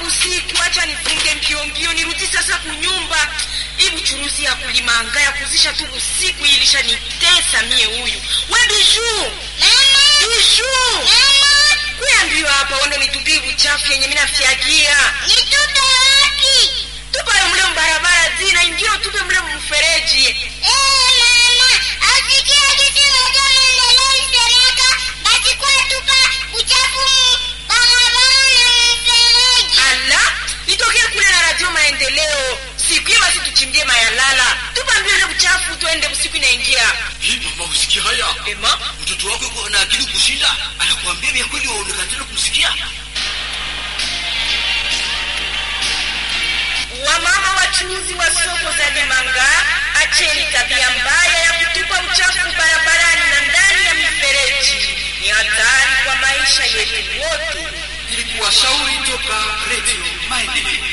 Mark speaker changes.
Speaker 1: usiku, acha nifunge mbio mbio, nirudi sasa kunyumba. Hii buchuruzi ya kulimanga ya kuzisha tu usiku ilisha nitesa mie. Huyu we Biju, Biju, kuambiwa hapa wando nitupie buchafu yenye mina fyagia
Speaker 2: Nitupe wapi?
Speaker 1: tupayo mle mbarabara zina ingine tupe mle mfereji.
Speaker 2: Eh, mama, asikia kitu moja maendeleo isemeka, basi kwa tupa uchafu mu barabara na mfereji.
Speaker 1: Ala, nitokee kule na radio maendeleo siku hiyo, basi tuchimbie mayalala, tupambie ule buchafu, tuende usiku inaingia.
Speaker 3: Hii mama, usikia haya?
Speaker 1: Ema,
Speaker 3: Mtoto wako yuko na akili kushinda, anakuambia vya kweli, waonekana tena kumsikia.
Speaker 1: wamama wachuuzi wa soko za Limanga, acheni tabia mbaya ya kutupa uchafu barabarani na ndani ya mifereji. Ni hatari kwa maisha yetu wote.
Speaker 3: Ili kuwashauri toka Radio Maendeleo.